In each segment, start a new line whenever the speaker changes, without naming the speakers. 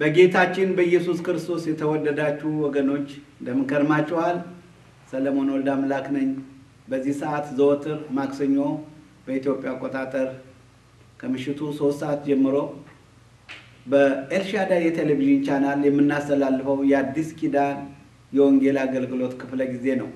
በጌታችን በኢየሱስ ክርስቶስ የተወደዳችሁ ወገኖች እንደምን ከርማችኋል? ሰለሞን ወልደ አምላክ ነኝ። በዚህ ሰዓት ዘወትር ማክሰኞ በኢትዮጵያ አቆጣጠር ከምሽቱ ሶስት ሰዓት ጀምሮ በኤልሻዳይ የቴሌቪዥን ቻናል የምናስተላልፈው የአዲስ ኪዳን የወንጌል አገልግሎት ክፍለ ጊዜ ነው።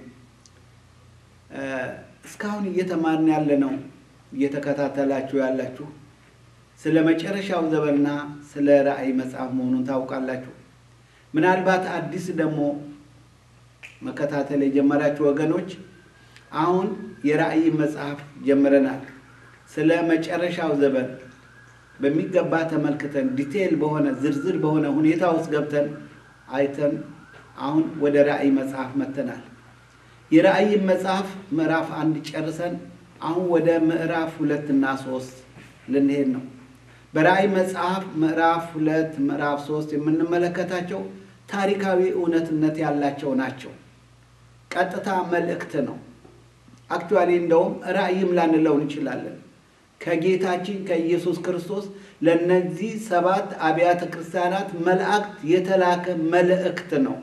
እስካሁን እየተማርን ያለ ነው እየተከታተላችሁ ያላችሁ ስለ መጨረሻው ዘመንና ስለ ራእይ መጽሐፍ መሆኑን ታውቃላችሁ። ምናልባት አዲስ ደግሞ መከታተል የጀመራችሁ ወገኖች አሁን የራእይ መጽሐፍ ጀምረናል። ስለ መጨረሻው ዘመን በሚገባ ተመልክተን ዲቴይል በሆነ ዝርዝር በሆነ ሁኔታ ውስጥ ገብተን አይተን አሁን ወደ ራእይ መጽሐፍ መጥተናል። የራእይ መጽሐፍ ምዕራፍ አንድ ጨርሰን አሁን ወደ ምዕራፍ ሁለት እና ሶስት ልንሄድ ነው። በራእይ መጽሐፍ ምዕራፍ ሁለት ምዕራፍ ሶስት የምንመለከታቸው ታሪካዊ እውነትነት ያላቸው ናቸው። ቀጥታ መልእክት ነው። አክቹዋሊ እንደውም ራእይም ላንለው እንችላለን። ከጌታችን ከኢየሱስ ክርስቶስ ለእነዚህ ሰባት አብያተ ክርስቲያናት መላእክት የተላከ መልእክት ነው።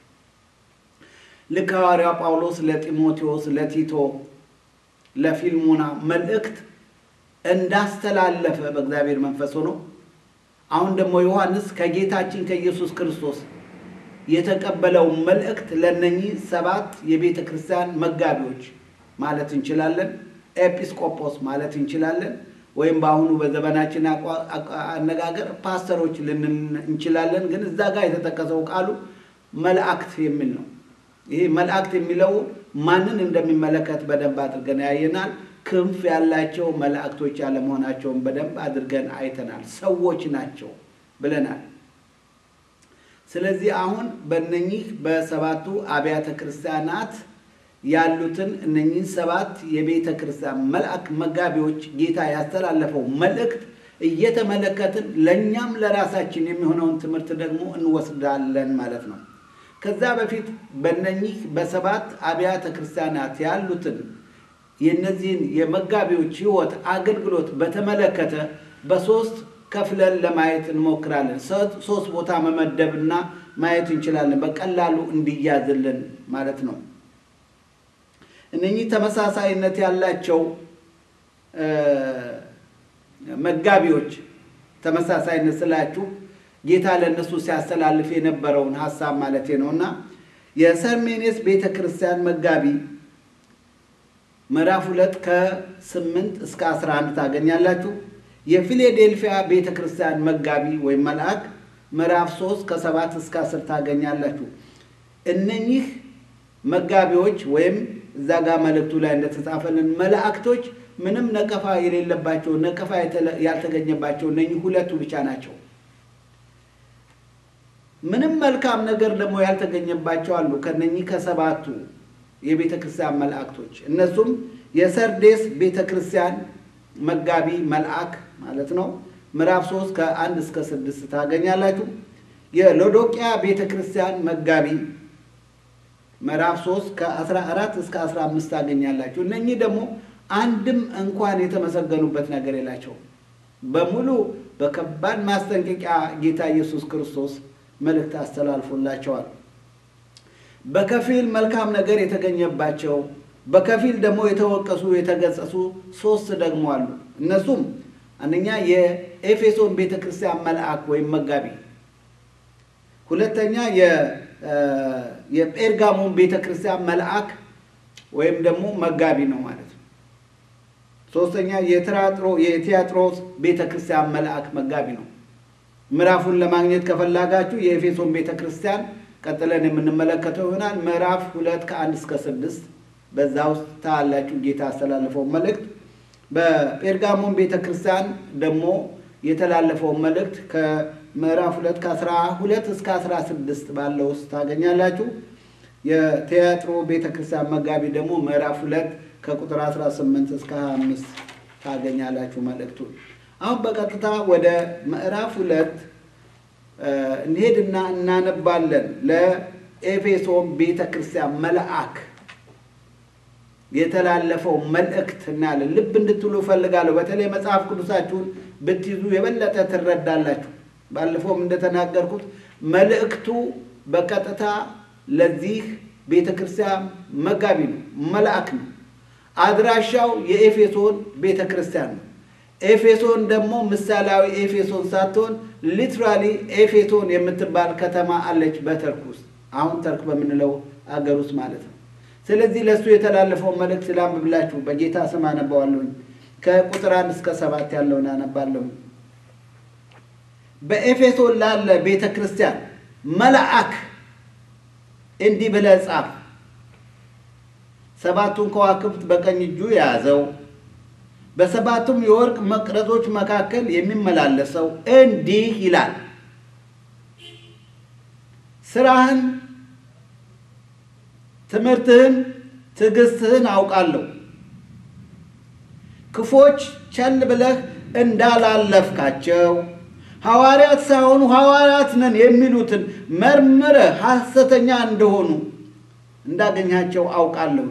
ልክ ሐዋርያው ጳውሎስ ለጢሞቴዎስ፣ ለቲቶ፣ ለፊልሞና መልእክት እንዳስተላለፈ በእግዚአብሔር መንፈስ ሆኖ አሁን ደግሞ ዮሐንስ ከጌታችን ከኢየሱስ ክርስቶስ የተቀበለው መልእክት ለእነኚህ ሰባት የቤተ ክርስቲያን መጋቢዎች ማለት እንችላለን፣ ኤጲስቆጶስ ማለት እንችላለን፣ ወይም በአሁኑ በዘመናችን አነጋገር ፓስተሮች ልንል እንችላለን። ግን እዛ ጋር የተጠቀሰው ቃሉ መላእክት የሚል ነው። ይሄ መላእክት የሚለው ማንን እንደሚመለከት በደንብ አድርገን ያየናል። ክንፍ ያላቸው መላእክቶች ያለመሆናቸውን በደንብ አድርገን አይተናል። ሰዎች ናቸው ብለናል። ስለዚህ አሁን በእነኚህ በሰባቱ አብያተ ክርስቲያናት ያሉትን እነኚህን ሰባት የቤተ ክርስቲያን መልአክ መጋቢዎች ጌታ ያስተላለፈው መልእክት እየተመለከትን ለእኛም ለራሳችን የሚሆነውን ትምህርት ደግሞ እንወስዳለን ማለት ነው። ከዛ በፊት በእነኚህ በሰባት አብያተ ክርስቲያናት ያሉትን የእነዚህን የመጋቢዎች ሕይወት አገልግሎት በተመለከተ በሶስት ከፍለን ለማየት እንሞክራለን። ሶስት ቦታ መመደብና ማየት እንችላለን፣ በቀላሉ እንዲያዝልን ማለት ነው። እነኚህ ተመሳሳይነት ያላቸው መጋቢዎች ተመሳሳይነት ስላችሁ ጌታ ለእነሱ ሲያስተላልፍ የነበረውን ሀሳብ ማለት ነው እና የሰርሜኔስ ቤተ ክርስቲያን መጋቢ ምዕራፍ ሁለት ከስምንት እስከ አስራ አንድ ታገኛላችሁ። የፊላዴልፊያ ቤተ ክርስቲያን መጋቢ ወይም መልአክ ምዕራፍ ሶስት ከሰባት እስከ አስር ታገኛላችሁ። እነኚህ መጋቢዎች ወይም እዛ ጋር መልእክቱ ላይ እንደተጻፈልን መላእክቶች ምንም ነቀፋ የሌለባቸው ነቀፋ ያልተገኘባቸው እነኚህ ሁለቱ ብቻ ናቸው። ምንም መልካም ነገር ደግሞ ያልተገኘባቸው አሉ ከነኚህ ከሰባቱ የቤተ ክርስቲያን መላእክቶች እነሱም የሰርዴስ ቤተ ክርስቲያን መጋቢ መልአክ ማለት ነው። ምዕራፍ ሶስት ከአንድ እስከ ስድስት ታገኛላችሁ። የሎዶቅያ ቤተ ክርስቲያን መጋቢ ምዕራፍ ሶስት ከአስራ አራት እስከ አስራ አምስት ታገኛላችሁ። እነኚህ ደግሞ አንድም እንኳን የተመሰገኑበት ነገር የላቸውም። በሙሉ በከባድ ማስጠንቀቂያ ጌታ ኢየሱስ ክርስቶስ መልእክት አስተላልፎላቸዋል። በከፊል መልካም ነገር የተገኘባቸው በከፊል ደግሞ የተወቀሱ የተገጸሱ ሶስት ደግሞ አሉ። እነሱም አንደኛ የኤፌሶን ቤተ ክርስቲያን መልአክ ወይም መጋቢ፣ ሁለተኛ የጴርጋሞን ቤተ ክርስቲያን መልአክ ወይም ደግሞ መጋቢ ነው ማለት ነው። ሶስተኛ የቲያጥሮስ ቤተ ክርስቲያን መልአክ መጋቢ ነው። ምዕራፉን ለማግኘት ከፈላጋችሁ የኤፌሶን ቤተ ክርስቲያን ቀጥለን የምንመለከተው ይሆናል። ምዕራፍ ሁለት ከአንድ እስከ ስድስት በዛ ውስጥ ታላችሁ ጌታ ያስተላለፈው መልእክት። በጴርጋሞን ቤተ ክርስቲያን ደግሞ የተላለፈውን መልእክት ከምዕራፍ ሁለት ከአስራ ሁለት እስከ አስራ ስድስት ባለው ውስጥ ታገኛላችሁ። የቲያጥሮ ቤተ ክርስቲያን መጋቢ ደግሞ ምዕራፍ ሁለት ከቁጥር 18 እስከ 25 ታገኛላችሁ መልእክቱን። አሁን በቀጥታ ወደ ምዕራፍ ሁለት እንሄድና እናነባለን። ለኤፌሶን ቤተ ክርስቲያን መልአክ የተላለፈው መልእክት እናያለን። ልብ እንድትሉ እፈልጋለሁ። በተለይ መጽሐፍ ቅዱሳችሁን ብትይዙ የበለጠ ትረዳላችሁ። ባለፈውም እንደተናገርኩት መልእክቱ በቀጥታ ለዚህ ቤተ ክርስቲያን መጋቢ ነው፣ መልአክ ነው። አድራሻው የኤፌሶን ቤተ ክርስቲያን ነው። ኤፌሶን ደግሞ ምሳሌያዊ ኤፌሶን ሳትሆን ሊትራሊ ኤፌሶን የምትባል ከተማ አለች በተርክ ውስጥ አሁን ተርክ በምንለው አገር ውስጥ ማለት ነው። ስለዚህ ለእሱ የተላለፈውን መልእክት ላንብብላችሁ። በጌታ ስም አነባዋለሁኝ። ከቁጥር አንድ እስከ ሰባት ያለውን አነባለሁኝ። በኤፌሶን ላለ ቤተ ክርስቲያን መልአክ እንዲህ ብለህ ጻፍ። ሰባቱን ከዋክብት በቀኝ እጁ የያዘው በሰባቱም የወርቅ መቅረዞች መካከል የሚመላለሰው እንዲህ ይላል፣ ስራህን፣ ትምህርትህን፣ ትዕግስትህን አውቃለሁ። ክፎች ቸል ብለህ እንዳላለፍካቸው ሐዋርያት ሳይሆኑ ሐዋርያት ነን የሚሉትን መርምረህ ሐሰተኛ እንደሆኑ እንዳገኛቸው አውቃለሁ።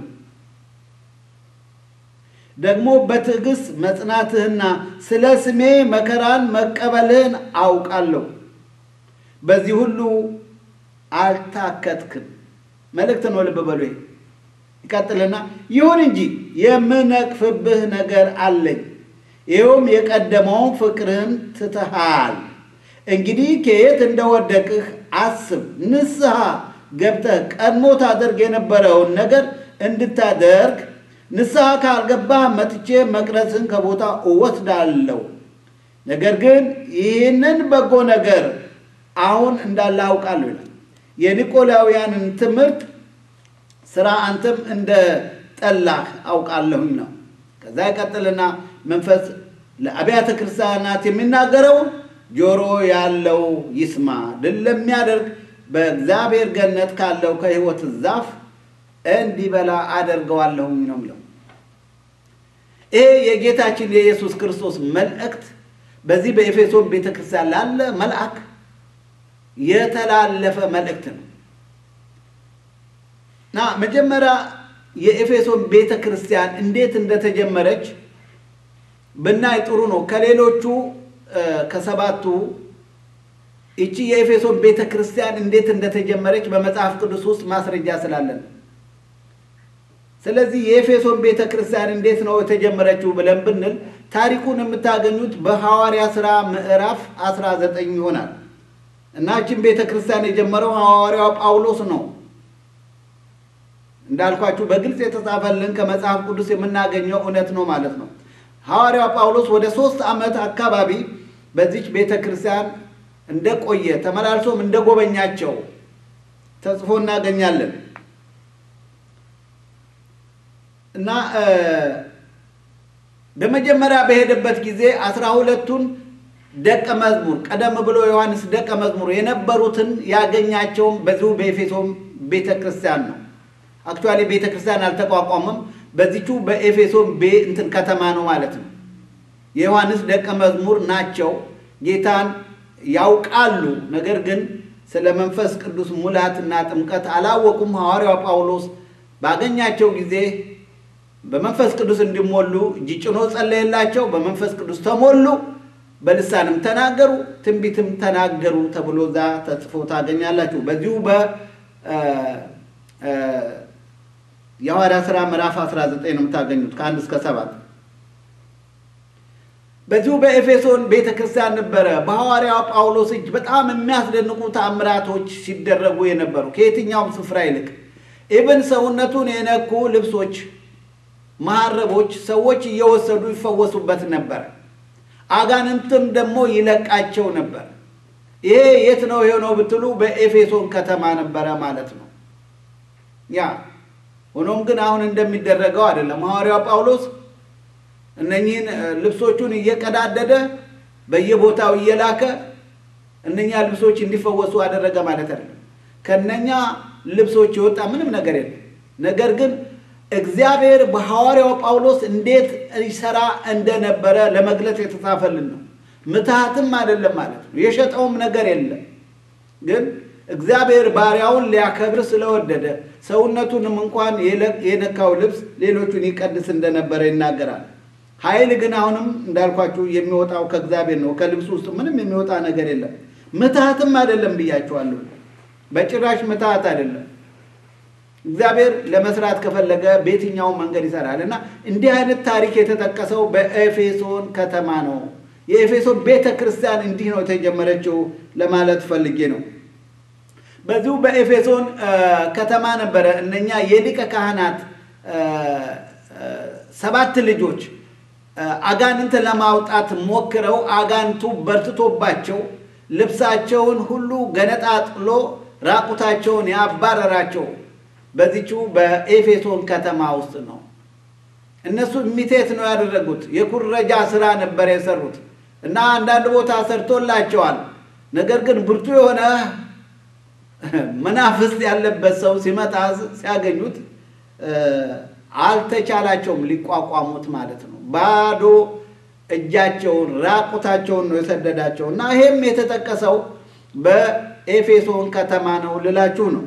ደግሞ በትዕግስት መጽናትህና ስለ ስሜ መከራን መቀበልህን አውቃለሁ። በዚህ ሁሉ አልታከትክም። መልእክት ነው፣ ልብ በሉ። ይቀጥልና ይሁን እንጂ የምነቅፍብህ ነገር አለኝ፣ ይኸውም የቀደመውን ፍቅርህን ትተሃል። እንግዲህ ከየት እንደወደቅህ አስብ፣ ንስሐ ገብተህ ቀድሞ ታደርግ የነበረውን ነገር እንድታደርግ ንስሐ ካልገባህ መጥቼ መቅረዝህን ከቦታ እወስዳለሁ። ነገር ግን ይህንን በጎ ነገር አሁን እንዳለ አውቃለሁ ይላል። የኒቆላውያንን ትምህርት ስራ አንተም እንደ ጠላህ አውቃለሁኝ ነው። ከዛ ይቀጥልና መንፈስ ለአብያተ ክርስቲያናት የሚናገረውን ጆሮ ያለው ይስማ። ድል ለሚያደርግ በእግዚአብሔር ገነት ካለው ከሕይወት ዛፍ እንዲበላ አደርገዋለሁኝ ነው የሚለው። ይሄ የጌታችን የኢየሱስ ክርስቶስ መልእክት በዚህ በኤፌሶን ቤተ ክርስቲያን ላለ መልአክ የተላለፈ መልእክት ነው እና መጀመሪያ የኤፌሶን ቤተ ክርስቲያን እንዴት እንደተጀመረች ብናይ ጥሩ ነው። ከሌሎቹ ከሰባቱ ይቺ የኤፌሶን ቤተ ክርስቲያን እንዴት እንደተጀመረች በመጽሐፍ ቅዱስ ውስጥ ማስረጃ ስላለን ስለዚህ የኤፌሶን ቤተ ክርስቲያን እንዴት ነው የተጀመረችው ብለን ብንል ታሪኩን የምታገኙት በሐዋርያ ሥራ ምዕራፍ 19 ይሆናል እና ይህችን ቤተ ክርስቲያን የጀመረው ሐዋርያው ጳውሎስ ነው። እንዳልኳችሁ በግልጽ የተጻፈልን ከመጽሐፍ ቅዱስ የምናገኘው እውነት ነው ማለት ነው። ሐዋርያው ጳውሎስ ወደ ሶስት ዓመት አካባቢ በዚች ቤተ ክርስቲያን እንደቆየ ተመላልሶም እንደጎበኛቸው ተጽፎ እናገኛለን። እና በመጀመሪያ በሄደበት ጊዜ አስራ ሁለቱን ደቀ መዝሙር ቀደም ብሎ ዮሐንስ ደቀ መዝሙር የነበሩትን ያገኛቸውም በዚሁ በኤፌሶን ቤተ ክርስቲያን ነው። አክቹዋሊ ቤተ ክርስቲያን አልተቋቋመም። በዚቹ በኤፌሶን እንትን ከተማ ነው ማለት ነው። የዮሐንስ ደቀ መዝሙር ናቸው። ጌታን ያውቃሉ። ነገር ግን ስለ መንፈስ ቅዱስ ሙላትና ጥምቀት አላወቁም። ሐዋርያው ጳውሎስ ባገኛቸው ጊዜ በመንፈስ ቅዱስ እንዲሞሉ እጅ ጭኖ ጸለየላቸው። በመንፈስ ቅዱስ ተሞሉ፣ በልሳንም ተናገሩ፣ ትንቢትም ተናገሩ ተብሎ እዛ ተጽፎ ታገኛላችሁ። በዚሁ የሐዋርያ ሥራ ምዕራፍ 19 ነው የምታገኙት ከአንድ እስከ ሰባት በዚሁ በኤፌሶን ቤተ ክርስቲያን ነበረ በሐዋርያው ጳውሎስ እጅ በጣም የሚያስደንቁ ተአምራቶች ሲደረጉ የነበሩ ከየትኛውም ስፍራ ይልቅ ኢብን ሰውነቱን የነኩ ልብሶች መሐረቦች ሰዎች እየወሰዱ ይፈወሱበት ነበር። አጋንንትም ደግሞ ይለቃቸው ነበር። ይሄ የት ነው የሆነው ብትሉ በኤፌሶን ከተማ ነበረ ማለት ነው። ያ ሆኖም ግን አሁን እንደሚደረገው አይደለም። ሐዋርያው ጳውሎስ እነኚህን ልብሶቹን እየቀዳደደ በየቦታው እየላከ እነኛ ልብሶች እንዲፈወሱ አደረገ ማለት አይደለም። ከነኛ ልብሶች የወጣ ምንም ነገር የለም። ነገር ግን እግዚአብሔር በሐዋርያው ጳውሎስ እንዴት ይሰራ እንደነበረ ለመግለጽ የተጻፈልን ነው። ምትሃትም አይደለም ማለት ነው። የሸጠውም ነገር የለም። ግን እግዚአብሔር ባሪያውን ሊያከብር ስለወደደ ሰውነቱንም እንኳን የነካው ልብስ ሌሎቹን ይቀድስ እንደነበረ ይናገራል። ኃይል ግን አሁንም እንዳልኳችሁ የሚወጣው ከእግዚአብሔር ነው። ከልብሱ ውስጥ ምንም የሚወጣ ነገር የለም። ምትሃትም አይደለም ብያችኋለሁ። በጭራሽ ምትሃት አይደለም። እግዚአብሔር ለመስራት ከፈለገ በየትኛውም መንገድ ይሰራል እና እንዲህ አይነት ታሪክ የተጠቀሰው በኤፌሶን ከተማ ነው። የኤፌሶን ቤተ ክርስቲያን እንዲህ ነው የተጀመረችው ለማለት ፈልጌ ነው። በዚሁ በኤፌሶን ከተማ ነበረ እነኛ የሊቀ ካህናት ሰባት ልጆች አጋንንት ለማውጣት ሞክረው አጋንቱ በርትቶባቸው ልብሳቸውን ሁሉ ገነጣጥሎ ራቁታቸውን ያባረራቸው በዚቹ በኤፌሶን ከተማ ውስጥ ነው። እነሱ ሚቴት ነው ያደረጉት። የኩረጃ ስራ ነበር የሰሩት እና አንዳንድ ቦታ ሰርቶላቸዋል። ነገር ግን ብርቱ የሆነ መናፍስት ያለበት ሰው ሲመጣ ሲያገኙት አልተቻላቸውም ሊቋቋሙት ማለት ነው። ባዶ እጃቸውን ራቁታቸውን ነው የሰደዳቸው እና ይሄም የተጠቀሰው በኤፌሶን ከተማ ነው ልላችሁ ነው።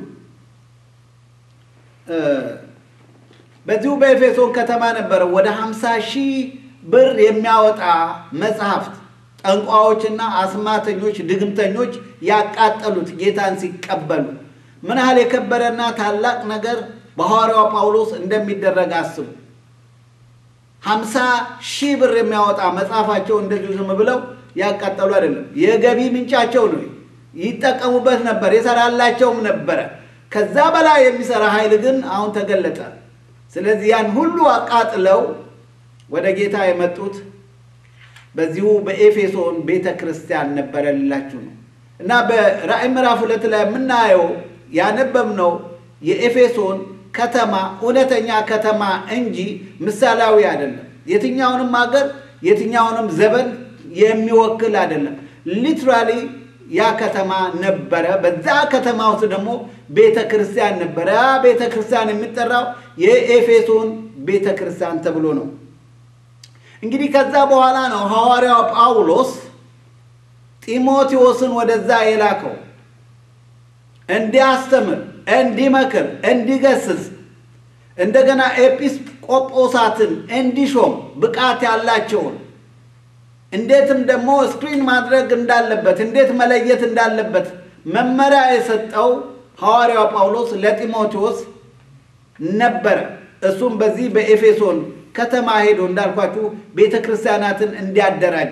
በዚሁ በኤፌሶን ከተማ ነበረ ወደ ሀምሳ ሺህ ብር የሚያወጣ መጽሐፍት ጠንቋዎችና አስማተኞች፣ ድግምተኞች ያቃጠሉት ጌታን ሲቀበሉ ምን ያህል የከበረና ታላቅ ነገር በሐዋርያው ጳውሎስ እንደሚደረግ አስቡ። ሀምሳ ሺህ ብር የሚያወጣ መጽሐፋቸው እንደዚሁ ዝም ብለው ያቃጠሉ አይደለም። የገቢ ምንጫቸው ነው። ይጠቀሙበት ነበር፣ የሰራላቸውም ነበረ። ከዛ በላይ የሚሰራ ኃይል ግን አሁን ተገለጠ። ስለዚህ ያን ሁሉ አቃጥለው ወደ ጌታ የመጡት በዚሁ በኤፌሶን ቤተ ክርስቲያን ነበረ ልላችሁ ነው እና በራእይ ምዕራፍ ሁለት ላይ የምናየው ያነበብነው የኤፌሶን ከተማ እውነተኛ ከተማ እንጂ ምሳሌያዊ አይደለም። የትኛውንም ሀገር የትኛውንም ዘመን የሚወክል አይደለም። ሊትራሊ ያ ከተማ ነበረ። በዛ ከተማ ውስጥ ደግሞ ቤተ ክርስቲያን ነበረ። ያ ቤተ ክርስቲያን የሚጠራው የኤፌሶን ቤተ ክርስቲያን ተብሎ ነው። እንግዲህ ከዛ በኋላ ነው ሐዋርያው ጳውሎስ ጢሞቴዎስን ወደዛ የላከው እንዲያስተምር፣ እንዲመክር፣ እንዲገስጽ እንደገና ኤጲስቆጶሳትን እንዲሾም ብቃት ያላቸውን እንዴትም ደግሞ ስክሪን ማድረግ እንዳለበት እንዴት መለየት እንዳለበት መመሪያ የሰጠው ሐዋርያው ጳውሎስ ለጢሞቴዎስ ነበረ። እሱም በዚህ በኤፌሶን ከተማ ሄዶ እንዳልኳችሁ ቤተ ክርስቲያናትን እንዲያደራጅ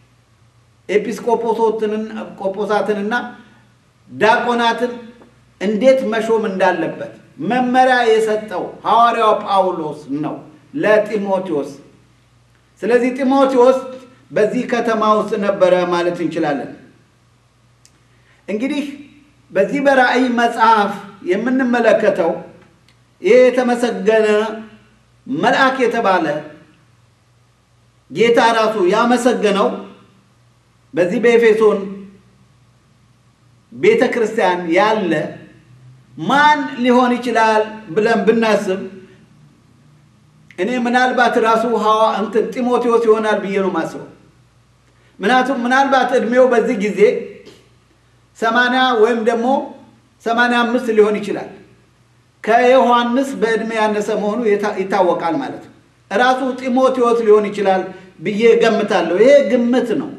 ኤጲስቆጶሳትንና ዳቆናትን እንዴት መሾም እንዳለበት መመሪያ የሰጠው ሐዋርያው ጳውሎስ ነው ለጢሞቴዎስ። ስለዚህ ጢሞቴዎስ በዚህ ከተማ ውስጥ ነበረ ማለት እንችላለን። እንግዲህ በዚህ በራእይ መጽሐፍ የምንመለከተው ይህ የተመሰገነ መልአክ የተባለ ጌታ ራሱ ያመሰገነው በዚህ በኤፌሶን ቤተ ክርስቲያን ያለ ማን ሊሆን ይችላል ብለን ብናስብ እኔ ምናልባት ራሱ ሐዋ እንትን ጢሞቴዎስ ይሆናል ብዬ ነው ማስበው። ምክንያቱም ምናልባት እድሜው በዚህ ጊዜ ሰማንያ ወይም ደግሞ ሰማንያ አምስት ሊሆን ይችላል። ከዮሐንስ በዕድሜ ያነሰ መሆኑ ይታወቃል ማለት ነው። ራሱ ጢሞቴዎስ ሊሆን ይችላል ብዬ ገምታለሁ። ይሄ ግምት ነው።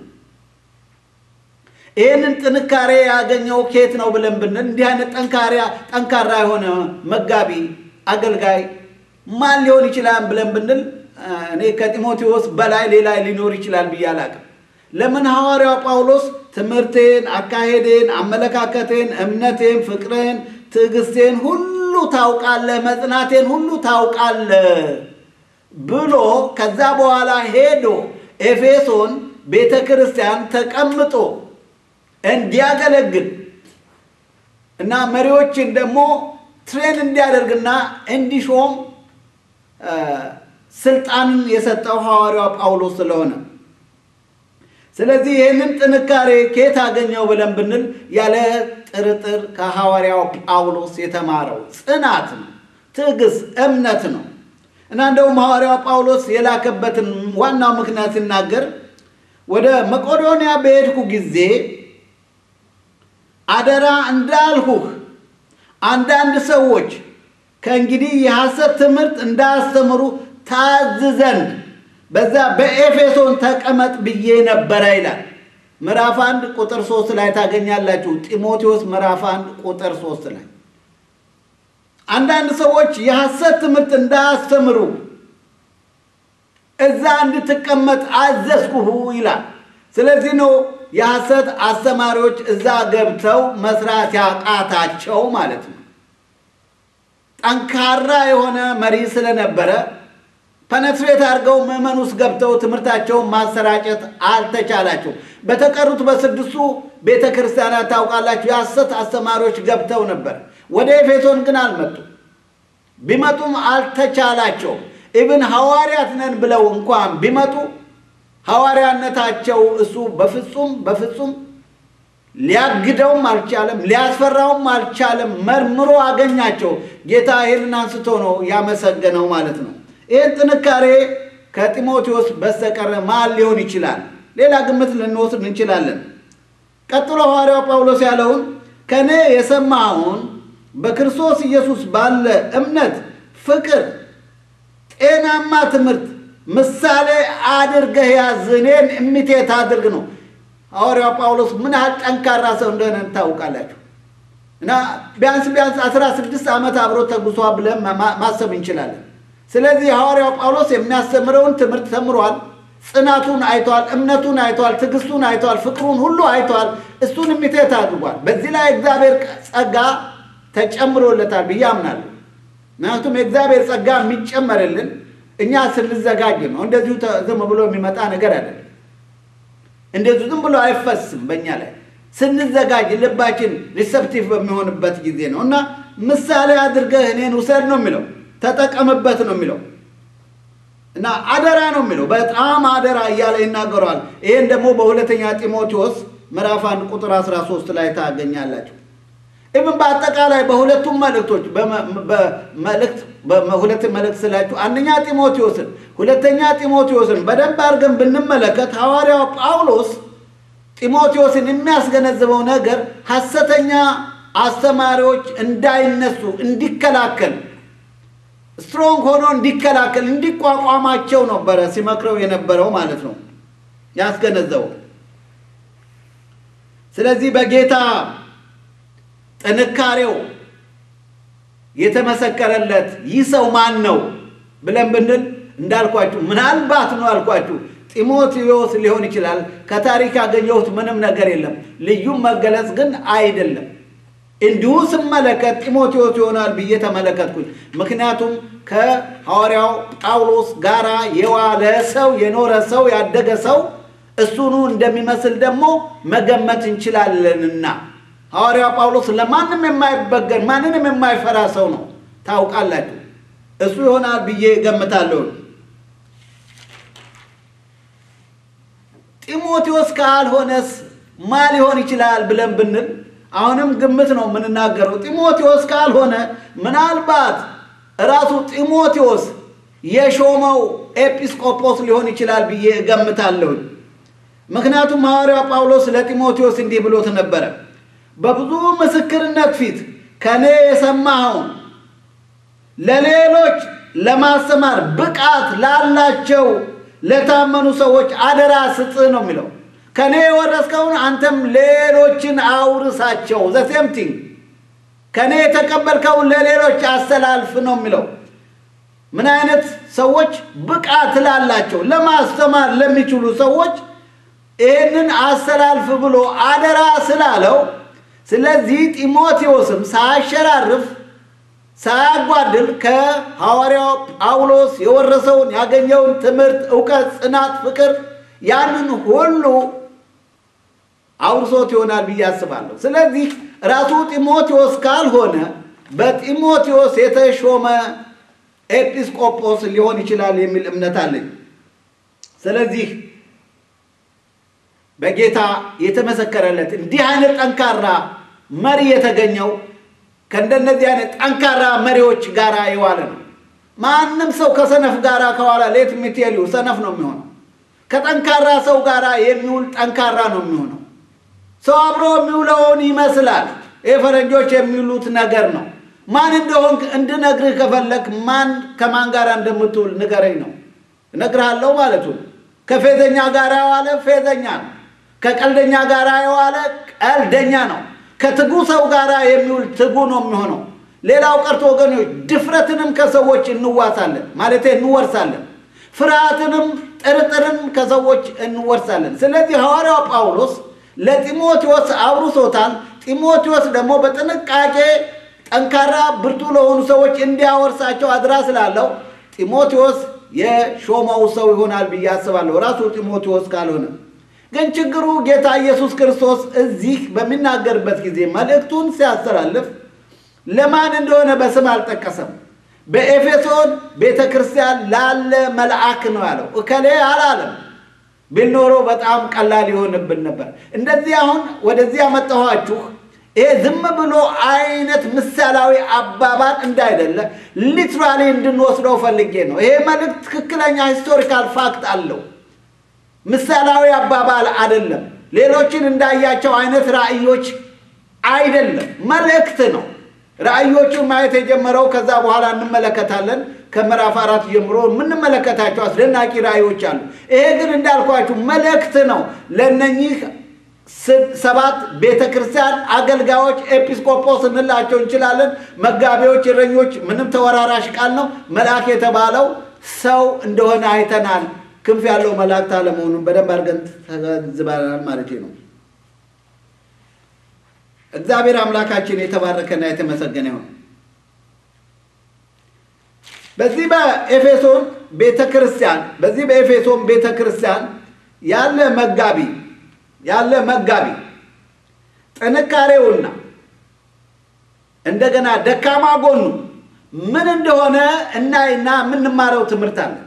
ይህንን ጥንካሬ ያገኘው ኬት ነው ብለን ብንል እንዲህ አይነት ጠንካራ የሆነ መጋቢ አገልጋይ ማን ሊሆን ይችላል ብለን ብንል እኔ ከጢሞቴዎስ በላይ ሌላ ሊኖር ይችላል ብዬ አላቅም። ለምን ሐዋርያው ጳውሎስ ትምህርቴን፣ አካሄዴን፣ አመለካከቴን፣ እምነቴን፣ ፍቅሬን፣ ትዕግስቴን ሁሉ ታውቃለህ፣ መጽናቴን ሁሉ ታውቃለህ ብሎ ከዛ በኋላ ሄዶ ኤፌሶን ቤተ ክርስቲያን ተቀምጦ እንዲያገለግል እና መሪዎችን ደግሞ ትሬን እንዲያደርግና እንዲሾም ስልጣንን የሰጠው ሐዋርያው ጳውሎስ ስለሆነ ስለዚህ ይህንን ጥንካሬ ከየት አገኘው ብለን ብንል ያለ ጥርጥር ከሐዋርያው ጳውሎስ የተማረው ጽናት ነው፣ ትዕግስት፣ እምነት ነው እና እንደውም ሐዋርያው ጳውሎስ የላከበትን ዋናው ምክንያት ሲናገር ወደ መቄዶንያ በሄድኩ ጊዜ አደራ እንዳልሁህ አንዳንድ ሰዎች ከእንግዲህ የሐሰት ትምህርት እንዳያስተምሩ ታዝ ዘንድ በዛ በኤፌሶን ተቀመጥ ብዬ ነበረ ይላል። ምዕራፍ አንድ ቁጥር ሶስት ላይ ታገኛላችሁ። ጢሞቴዎስ ምዕራፍ አንድ ቁጥር ሶስት ላይ አንዳንድ ሰዎች የሐሰት ትምህርት እንዳያስተምሩ እዛ እንድትቀመጥ አዘዝኩሁ ይላል። ስለዚህ ነው የሐሰት አስተማሪዎች እዛ ገብተው መስራት ያቃታቸው ማለት ነው። ጠንካራ የሆነ መሪ ስለነበረ ፐነትሬት አድርገው ምዕመን ውስጥ ገብተው ትምህርታቸውን ማሰራጨት አልተቻላቸው። በተቀሩት በስድስቱ ቤተ ክርስቲያናት ታውቃላችሁ የሐሰት አስተማሪዎች ገብተው ነበር። ወደ ኤፌሶን ግን አልመጡም። ቢመጡም አልተቻላቸውም። ኢብን ሐዋርያት ነን ብለው እንኳን ቢመጡ ሐዋርያነታቸው እሱ በፍጹም በፍጹም ሊያግደውም አልቻለም፣ ሊያስፈራውም አልቻለም። መርምሮ አገኛቸው። ጌታ ይህንን አንስቶ ነው ያመሰገነው ማለት ነው። ይህን ጥንካሬ ከጢሞቴዎስ በስተቀር ማን ሊሆን ይችላል? ሌላ ግምት ልንወስድ እንችላለን። ቀጥሎ ሐዋርያው ጳውሎስ ያለውን ከእኔ የሰማኸውን በክርስቶስ ኢየሱስ ባለ እምነት፣ ፍቅር፣ ጤናማ ትምህርት ምሳሌ አድርገህ ያዝ፣ እኔን እሚቴት አድርግ ነው። ሐዋርያው ጳውሎስ ምን ያህል ጠንካራ ሰው እንደሆነ ታውቃላችሁ። እና ቢያንስ ቢያንስ አስራ ስድስት ዓመት አብሮ ተጉሷ ብለን ማሰብ እንችላለን። ስለዚህ ሐዋርያው ጳውሎስ የሚያስተምረውን ትምህርት ተምሯል። ጽናቱን አይቷል፣ እምነቱን አይቷል፣ ትዕግስቱን አይቷል፣ ፍቅሩን ሁሉ አይቷል። እሱን እሚቴት አድርጓል። በዚህ ላይ እግዚአብሔር ጸጋ ተጨምሮለታል ብዬ አምናለሁ። ምክንያቱም የእግዚአብሔር ጸጋ የሚጨመርልን እኛ ስንዘጋጅ ነው። እንደዚሁ ዝም ብሎ የሚመጣ ነገር አይደለም። እንደዚሁ ዝም ብሎ አይፈስም በእኛ ላይ ስንዘጋጅ ልባችን ሪሰፕቲቭ በሚሆንበት ጊዜ ነው እና ምሳሌ አድርገህ እኔን ውሰድ ነው የሚለው ተጠቀምበት ነው የሚለው እና አደራ ነው የሚለው በጣም አደራ እያለ ይናገረዋል። ይህን ደግሞ በሁለተኛ ጢሞቴዎስ ምዕራፍ አንድ ቁጥር 13 ላይ ታገኛላችሁ። ኢብን በአጠቃላይ በሁለቱም መልእክቶች በመልእክት በሁለት መልእክት ስላችሁ አንደኛ ጢሞቴዎስን ሁለተኛ ጢሞቴዎስን በደንብ አድርገን ብንመለከት ሐዋርያው ጳውሎስ ጢሞቴዎስን የሚያስገነዝበው ነገር ሐሰተኛ አስተማሪዎች እንዳይነሱ እንዲከላከል ስትሮንግ ሆኖ እንዲከላከል እንዲቋቋማቸው ነበረ ሲመክረው የነበረው ማለት ነው ያስገነዘበው። ስለዚህ በጌታ ጥንካሬው የተመሰከረለት ይህ ሰው ማን ነው ብለን ብንል እንዳልኳችሁ ምናልባት ነው አልኳችሁ ጢሞቴዎስ ሊሆን ይችላል። ከታሪክ ያገኘሁት ምንም ነገር የለም። ልዩም መገለጽ ግን አይደለም። እንዲሁ ስመለከት ጢሞቴዎስ ይሆናል ብዬ ተመለከትኩኝ። ምክንያቱም ከሐዋርያው ጳውሎስ ጋራ የዋለ ሰው የኖረ ሰው ያደገ ሰው እሱኑ እንደሚመስል ደግሞ መገመት እንችላለንና ሐዋርያው ጳውሎስ ለማንም የማይበገር ማንንም የማይፈራ ሰው ነው። ታውቃላችሁ፣ እሱ ይሆናል ብዬ ገምታለሁ። ጢሞቴዎስ ካልሆነስ ማ ሊሆን ይችላል ብለን ብንል አሁንም ግምት ነው የምንናገረው። ጢሞቴዎስ ካልሆነ ምናልባት ራሱ ጢሞቴዎስ የሾመው ኤጲስቆጶስ ሊሆን ይችላል ብዬ እገምታለሁ። ምክንያቱም ሐዋርያው ጳውሎስ ለጢሞቴዎስ እንዲህ ብሎት ነበረ በብዙ ምስክርነት ፊት ከእኔ የሰማኸውን ለሌሎች ለማስተማር ብቃት ላላቸው ለታመኑ ሰዎች አደራ ስጥ ነው የሚለው። ከእኔ የወረስከውን አንተም ሌሎችን አውርሳቸው። ዘሴም ቲንግ ከእኔ የተቀበልከውን ለሌሎች አስተላልፍ ነው የሚለው። ምን አይነት ሰዎች ብቃት ላላቸው ለማስተማር ለሚችሉ ሰዎች ይህንን አስተላልፍ ብሎ አደራ ስላለው ስለዚህ ጢሞቴዎስም ሳያሸራርፍ ሳያጓድል ከሐዋርያው ጳውሎስ የወረሰውን ያገኘውን ትምህርት፣ እውቀት፣ ጽናት፣ ፍቅር ያንን ሁሉ አውርሶት ይሆናል ብዬ አስባለሁ። ስለዚህ ራሱ ጢሞቴዎስ ካልሆነ በጢሞቴዎስ የተሾመ ኤጲስቆጶስ ሊሆን ይችላል የሚል እምነት አለኝ። ስለዚህ በጌታ የተመሰከረለት እንዲህ አይነት ጠንካራ መሪ የተገኘው ከእንደነዚህ አይነት ጠንካራ መሪዎች ጋር የዋለ ነው። ማንም ሰው ከሰነፍ ጋር ከዋላ ሌት ሚቴሊው ሰነፍ ነው የሚሆነው። ከጠንካራ ሰው ጋር የሚውል ጠንካራ ነው የሚሆነው። ሰው አብሮ የሚውለውን ይመስላል። ይህ ፈረንጆች የሚውሉት ነገር ነው። ማን እንደሆን እንድነግርህ ከፈለግ ማን ከማን ጋር እንደምትውል ንገረኝ ነው። እነግርሃለሁ ማለቱ ነው። ከፌዘኛ ጋር የዋለ ፌዘኛ ነው። ከቀልደኛ ጋር የዋለ ቀልደኛ ነው። ከትጉ ሰው ጋር የሚውል ትጉ ነው የሚሆነው። ሌላው ቀርቶ ወገኖች ድፍረትንም ከሰዎች እንዋሳለን ማለት እንወርሳለን። ፍርሃትንም ጥርጥርን ከሰዎች እንወርሳለን። ስለዚህ ሐዋርያው ጳውሎስ ለጢሞቴዎስ አውርሶታል። ጢሞቴዎስ ደግሞ በጥንቃቄ ጠንካራ ብርቱ ለሆኑ ሰዎች እንዲያወርሳቸው አድራ ስላለው ጢሞቴዎስ የሾመው ሰው ይሆናል ብዬ አስባለሁ፣ ራሱ ጢሞቴዎስ ካልሆነ ግን ችግሩ ጌታ ኢየሱስ ክርስቶስ እዚህ በሚናገርበት ጊዜ መልእክቱን ሲያስተላልፍ ለማን እንደሆነ በስም አልጠቀሰም። በኤፌሶን ቤተ ክርስቲያን ላለ መልአክ ነው ያለው። እከሌ አላለም። ቢኖሮ በጣም ቀላል ይሆንብን ነበር። እንደዚህ አሁን ወደዚህ ያመጣኋችሁ ይሄ ዝም ብሎ አይነት ምሳሌያዊ አባባል እንዳይደለ ሊትራሊ እንድንወስደው ፈልጌ ነው። ይሄ መልእክት ትክክለኛ ሂስቶሪካል ፋክት አለው። ምሳሌያዊ አባባል አይደለም። ሌሎችን እንዳያቸው አይነት ራእዮች አይደለም፣ መልእክት ነው። ራእዮቹን ማየት የጀመረው ከዛ በኋላ እንመለከታለን። ከምዕራፍ አራት ጀምሮ የምንመለከታቸው አስደናቂ ራእዮች አሉ። ይሄ ግን እንዳልኳችሁ መልእክት ነው ለእነኚህ ሰባት ቤተ ክርስቲያን አገልጋዮች ኤጲስቆጶስ እንላቸው እንችላለን። መጋቢዎች፣ እረኞች፣ ምንም ተወራራሽ ቃል ነው። መልአክ የተባለው ሰው እንደሆነ አይተናል። ክንፍ ያለው መላእክት አለመሆኑን በደንብ አድርገን ተገንዝበናል ማለት ነው። እግዚአብሔር አምላካችን የተባረከና የተመሰገነ ይሁን። በዚህ በኤፌሶን ቤተ ክርስቲያን በዚህ በኤፌሶን ቤተ ክርስቲያን ያለ መጋቢ ያለ መጋቢ ጥንካሬውና እንደገና ደካማ ጎኑ ምን እንደሆነ እናይና የምንማረው ትምህርት አለ።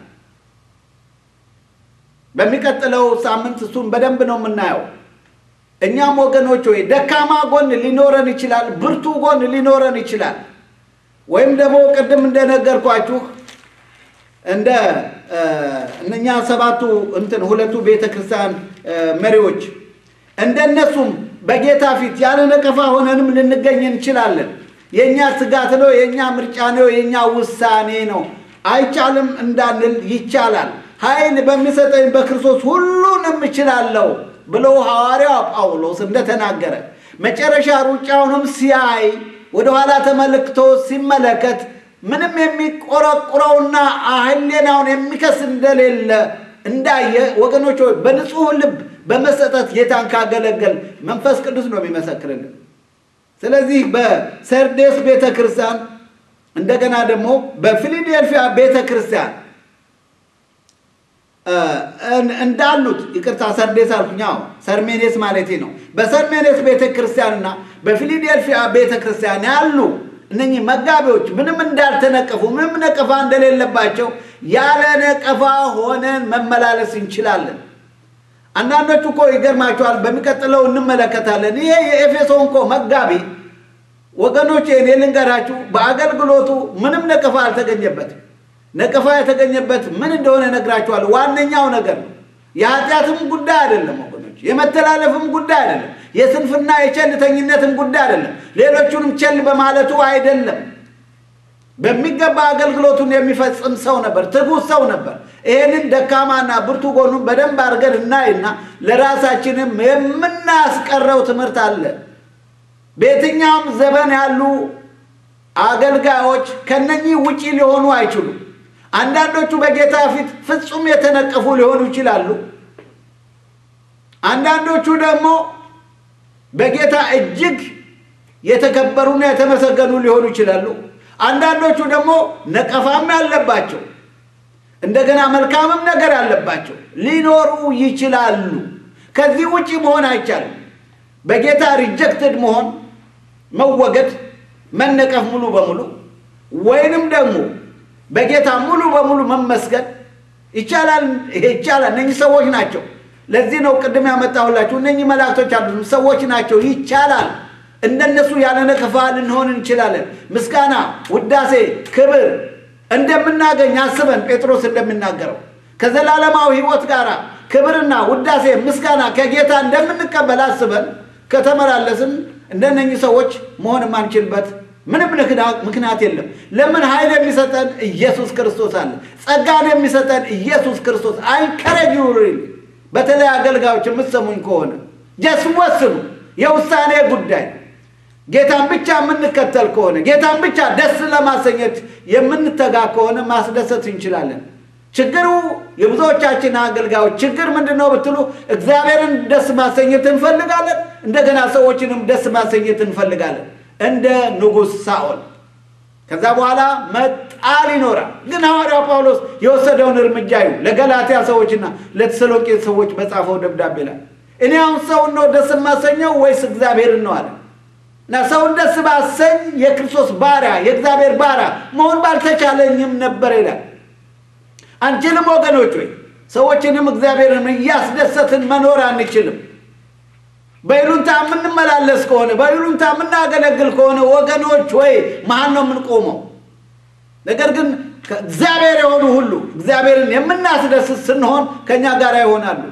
በሚቀጥለው ሳምንት እሱን በደንብ ነው የምናየው። እኛም ወገኖች ወይ ደካማ ጎን ሊኖረን ይችላል፣ ብርቱ ጎን ሊኖረን ይችላል። ወይም ደግሞ ቅድም እንደነገርኳችሁ እንደ እነኛ ሰባቱ እንትን ሁለቱ ቤተ ክርስቲያን መሪዎች እንደነሱም በጌታ ፊት ያለ ነቀፋ ሆነንም ልንገኝ እንችላለን። የእኛ ስጋት ነው፣ የእኛ ምርጫ ነው፣ የእኛ ውሳኔ ነው። አይቻልም እንዳንል ይቻላል። ኃይል በሚሰጠኝ በክርስቶስ ሁሉንም እችላለሁ ብሎ ሐዋርያው ጳውሎስ እንደተናገረ መጨረሻ ሩጫውንም ሲያይ ወደኋላ ተመልክቶ ሲመለከት ምንም የሚቆረቁረውና ሕሊናውን የሚከስ እንደሌለ እንዳየ ወገኖች ሆይ በንጹሕ ልብ በመሰጠት ጌታን ካገለገል መንፈስ ቅዱስ ነው የሚመሰክርልን። ስለዚህ በሰርዴስ ቤተ ክርስቲያን እንደገና ደግሞ በፊላዴልፊያ ቤተ ክርስቲያን እንዳሉት ይቅርታ፣ ሰርዴስ አልኩኝ። አዎ ሰርሜኔስ ማለቴ ነው። በሰርሜኔስ ቤተ ክርስቲያንና በፊላዴልፊያ ቤተ ክርስቲያን ያሉ እነኚህ መጋቢዎች ምንም እንዳልተነቀፉ ምንም ነቀፋ እንደሌለባቸው ያለ ነቀፋ ሆነን መመላለስ እንችላለን። አንዳንዶቹ እኮ ይገርማቸዋል። በሚቀጥለው እንመለከታለን። ይሄ የኤፌሶን እኮ መጋቢ ወገኖች፣ እኔ ልንገራችሁ፣ በአገልግሎቱ ምንም ነቀፋ አልተገኘበትም። ነቀፋ የተገኘበት ምን እንደሆነ ነግራችኋል። ዋነኛው ነገር ነው። የኃጢአትም ጉዳይ አይደለም ወገኖች፣ የመተላለፍም ጉዳይ አይደለም፣ የስንፍና የቸልተኝነትም ጉዳይ አይደለም፣ ሌሎቹንም ቸል በማለቱ አይደለም። በሚገባ አገልግሎቱን የሚፈጽም ሰው ነበር፣ ትጉህ ሰው ነበር። ይህንን ደካማና ብርቱ ጎኑን በደንብ አድርገን እናይና ለራሳችንም የምናስቀረው ትምህርት አለ። በየትኛውም ዘመን ያሉ አገልጋዮች ከነኚህ ውጪ ሊሆኑ አይችሉም። አንዳንዶቹ በጌታ ፊት ፍጹም የተነቀፉ ሊሆኑ ይችላሉ። አንዳንዶቹ ደግሞ በጌታ እጅግ የተከበሩና የተመሰገኑ ሊሆኑ ይችላሉ። አንዳንዶቹ ደግሞ ነቀፋም ያለባቸው እንደገና መልካምም ነገር ያለባቸው ሊኖሩ ይችላሉ። ከዚህ ውጪ መሆን አይቻልም። በጌታ ሪጀክትድ መሆን፣ መወገድ፣ መነቀፍ ሙሉ በሙሉ ወይንም ደግሞ በጌታ ሙሉ በሙሉ መመስገን ይቻላል። ይሄ ይቻላል። እነኚህ ሰዎች ናቸው። ለዚህ ነው ቅድም ያመጣሁላችሁ እነኚህ መላእክቶች አሉ፣ ሰዎች ናቸው። ይቻላል። እንደነሱ ያለ ነቀፋ ልንሆን እንችላለን። ምስጋና፣ ውዳሴ፣ ክብር እንደምናገኝ አስበን ጴጥሮስ እንደሚናገረው ከዘላለማዊ ሕይወት ጋር ክብርና ውዳሴ ምስጋና ከጌታ እንደምንቀበል አስበን ከተመላለስን እንደነኚህ ሰዎች መሆን የማንችልበት ምንም ምክንያት የለም። ለምን ኃይል የሚሰጠን ኢየሱስ ክርስቶስ አለ። ጸጋን የሚሰጠን ኢየሱስ ክርስቶስ አይንከረጅ በተለይ አገልጋዮች የምትሰሙኝ ከሆነ ጀስ ወስኑ። የውሳኔ ጉዳይ ጌታን ብቻ የምንከተል ከሆነ ጌታን ብቻ ደስ ለማሰኘት የምንተጋ ከሆነ ማስደሰት እንችላለን። ችግሩ የብዙዎቻችን አገልጋዮች ችግር ምንድን ነው ብትሉ፣ እግዚአብሔርን ደስ ማሰኘት እንፈልጋለን፣ እንደገና ሰዎችንም ደስ ማሰኘት እንፈልጋለን፣ እንደ ንጉሥ ሳኦል። ከዛ በኋላ መጣል ይኖራል። ግን ሐዋርያው ጳውሎስ የወሰደውን እርምጃ ይሁ ለገላትያ ሰዎችና ለተሰሎቄ ሰዎች በጻፈው ደብዳቤ ላይ እኔ አሁን ሰውን ነው ደስ የማሰኘው ወይስ እግዚአብሔርን ነው አለ እና ሰውን ደስ ባሰኝ የክርስቶስ ባሪያ የእግዚአብሔር ባሪያ መሆን ባልተቻለኝም ነበር ይላል። አንችልም ወገኖች ወይ ሰዎችንም እግዚአብሔርን እያስደሰትን መኖር አንችልም። በይሉንታ የምንመላለስ ከሆነ በይሉንታ የምናገለግል ከሆነ ወገኖች ወይ መሀል ነው የምንቆመው። ነገር ግን እግዚአብሔር የሆኑ ሁሉ እግዚአብሔርን የምናስደስት ስንሆን ከእኛ ጋር ይሆናሉ።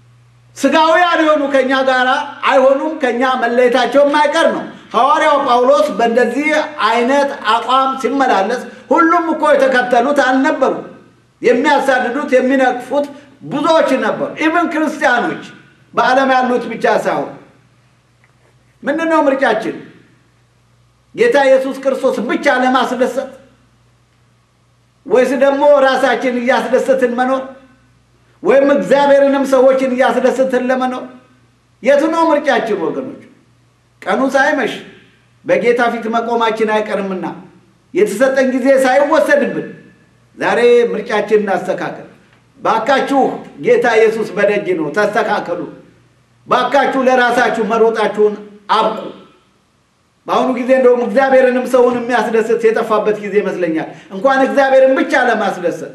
ስጋውያን የሆኑ ከእኛ ጋር አይሆኑም። ከእኛ መለየታቸው የማይቀር ነው። ሐዋርያው ጳውሎስ በእንደዚህ አይነት አቋም ሲመላለስ ሁሉም እኮ የተከተሉት አልነበሩ። የሚያሳድዱት የሚነቅፉት ብዙዎች ነበሩ። ኢቨን ክርስቲያኖች በዓለም ያሉት ብቻ ሳይሆን ምንድን ነው ምርጫችን? ጌታ ኢየሱስ ክርስቶስ ብቻ ለማስደሰት ወይስ ደግሞ ራሳችን እያስደሰትን መኖር ወይም እግዚአብሔርንም ሰዎችን እያስደሰትን ለመኖር? የቱ ነው ምርጫችን ወገኖች? ቀኑ ሳይመሽ በጌታ ፊት መቆማችን አይቀርምና የተሰጠን ጊዜ ሳይወሰድብን ዛሬ ምርጫችን እናስተካከል። ባካችሁ ጌታ ኢየሱስ በደጅ ነው፣ ተስተካከሉ። ባካችሁ ለራሳችሁ መሮጣችሁን አብቁ። በአሁኑ ጊዜ እንደውም እግዚአብሔርንም ሰውን የሚያስደስት የጠፋበት ጊዜ ይመስለኛል። እንኳን እግዚአብሔርን ብቻ ለማስደሰት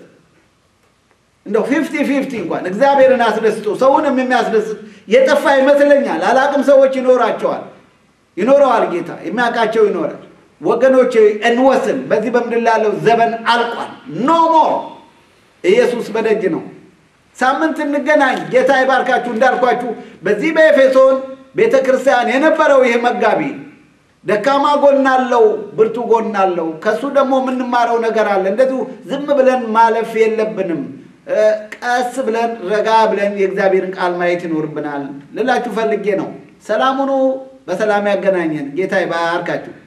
እንደው ፊፍቲ ፊፍቲ እንኳን እግዚአብሔርን አስደስቶ ሰውንም የሚያስደስት የጠፋ ይመስለኛል። አላቅም ሰዎች ይኖራቸዋል፣ ይኖረዋል። ጌታ የሚያውቃቸው ይኖራል። ወገኖች እንወስን። በዚህ በምድር ላለው ዘመን አልቋል። ኖ ሞር ኢየሱስ በደጅ ነው። ሳምንት እንገናኝ። ጌታ ይባርካችሁ። እንዳልኳችሁ በዚህ በኤፌሶን ቤተ ክርስቲያን የነበረው ይህ መጋቢ ደካማ ጎን አለው፣ ብርቱ ጎን አለው። ከሱ ደግሞ የምንማረው ነገር አለ። እንደዚሁ ዝም ብለን ማለፍ የለብንም። ቀስ ብለን ረጋ ብለን የእግዚአብሔርን ቃል ማየት ይኖርብናል ልላችሁ ፈልጌ ነው። ሰላም ሁኑ። በሰላም ያገናኘን። ጌታ ይባርካችሁ።